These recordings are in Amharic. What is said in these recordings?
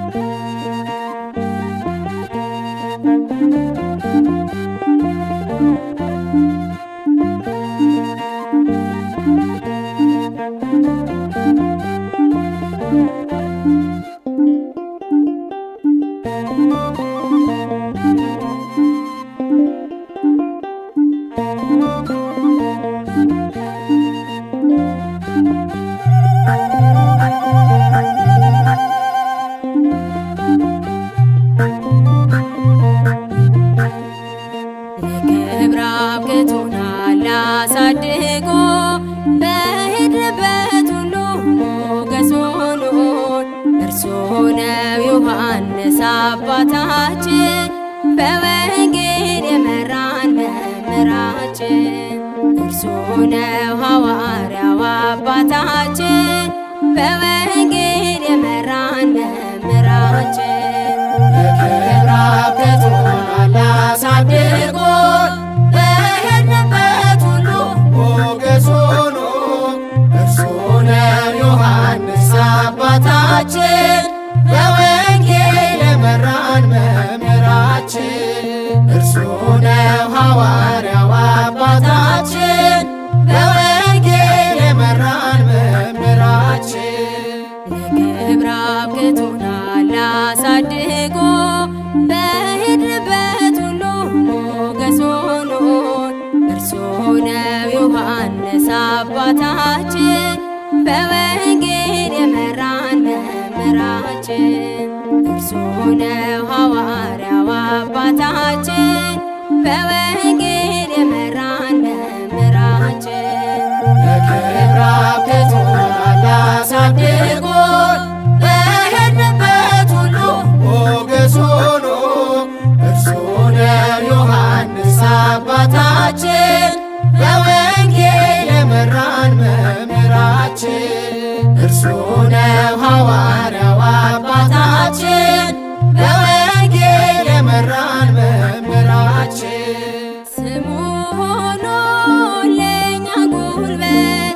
ለክብር አብቅቶናል አሳድጎ በሄድንበት ሁሉ ሞገስ ሆኖን እርሱ ነው ዮሐንስ አባታችን በወንጌል የመራን መምህራችን እርሱ ነው ሐዋርያው አባታችን በወንጌል የመራን መምህራችን ለክብር አብቅቶናል አሳድጎ በሄድንበት ሁሉ ሞገስ ሆኖ እርሱ ነው ዮሐንስ አባታችን በወንጌል የመራን መምህራችን እርሱ ነው ሐዋርያው አባታችን በወንጌል የመራን መምህራችን ለክብር አብቅቶናል አሳድጎ በሄድንበት ሁሉ ሞገስ ሆኖን እርሱ ነው ዮሐንስ አባታችን በወንጌል የመራን መምህራችን እርሱ ነው ሐዋርያው አባታችን በወንጌል የመራን መምህራችን ለክብር አብቅቶናል አሳድጎ በሄድንበት ሁሉ ሞገስ ሆኖ እርሱ ነው ዮሐንስ አባታችን በወንጌል የመራን መምህራችን እርሱ ነው ሐዋርያው አባታችን በወንጌል የመራን መምህራችን ስሙ ሆኖ ለእኛ ጉልበት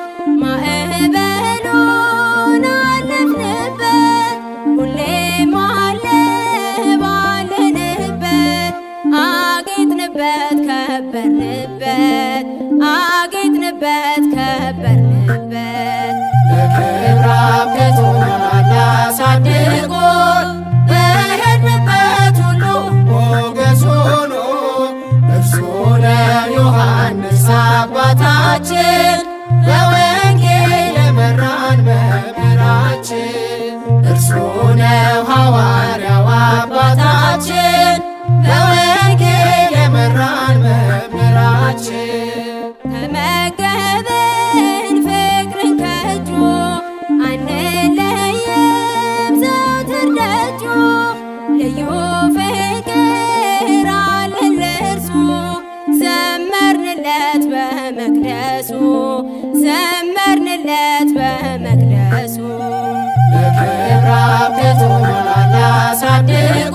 ማዕበሉን አለፍንበት ሁሌም አለ ባለንበት አጌጥንበት ከበርንበት አጌጥንበት ከበርንበት ለክብር አብቅቶናል አሳድጎ በሄድንበት ሁሉ ሞገስ ሆኖ እርሱ ነው ዮሐንስ አባታችን በወንጌል የመራን መምህራችን እርሱ ነው ሐዋርያው አባታችን በወንጌል የመራን መምህራችን ተመገብን ፍቅርን ከእጁ አንለይም ዘወትር ደጁ ልዩ ፍቅር አለን ለእርሱ ዘመርንለት በመቅደሱ ዘመርንለት በመቅደሱ ለክብር አብቅቶናል አሳድጎ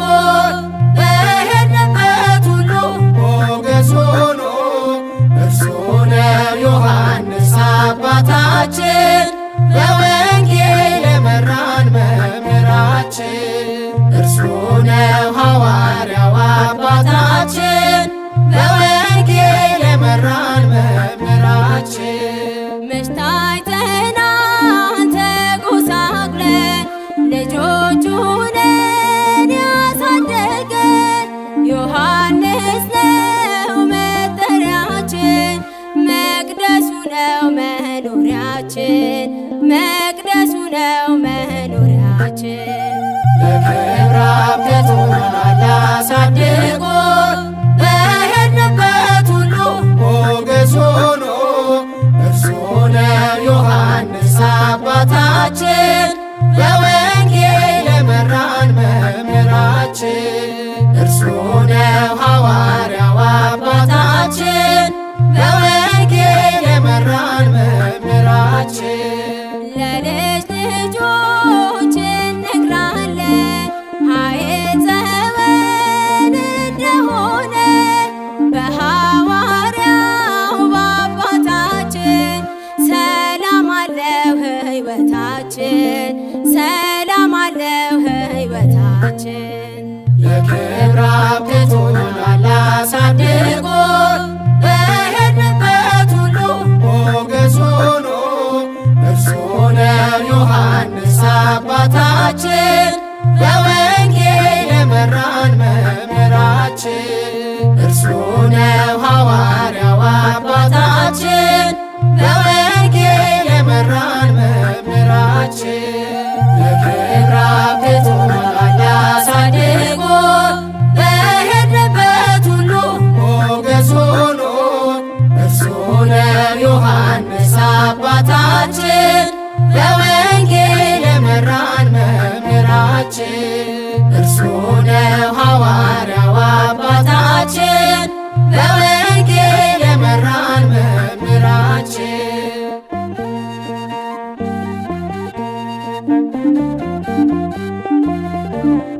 በሄድንበት ሁሉ ሞገስ ሆኖ እርሱ ነው ዮሐንስ አባታችን በወንጌል የመራን መምህራችን እርሱ ነው ሐዋርያው አባታችን በወንጌል የመራን መምህራችን መች ታይተናን ተጎሳቅለን ልጆቹ ነን ያሳደገን ዮሐንስ ነው መጠሪያችን መቅደሱ ነው መኖሪያችን መቅደሱ ነው መኖሪያችን ለክብር አብቅቶናል አሳድጎ በሄድንበት ሁሉ ሞገስ ሆኖ እርሱ ነው ዮሐንስ አባታችን በወንጌል የመራን መምህራችን እርሱ ነው ሐዋርያው አባታችን በወንጌል የመራን መምህራችን ሕይወታችን ለክብር አብቅቶናል አሳድጎ በሄድንበት ሁሉ ሞገስ ሆኖ እርሱ ነው ዮሐንስ አባታችን በወንጌል የመራን መምህራችን እርሱ ነው ሐዋርያው አባታችን በወንጌል የመራን መምህራችን ለክብር አብቅቶናል አሳድጎ በሄድንበት ሁሉ ሞገስ ሆኖ እርሱ ነው ዮሐንስ አባታችን በወንጌል የመራን መምህራችን እርሱ ነው ሐዋርያው አባታችን በወንጌል የመራን መምህራችን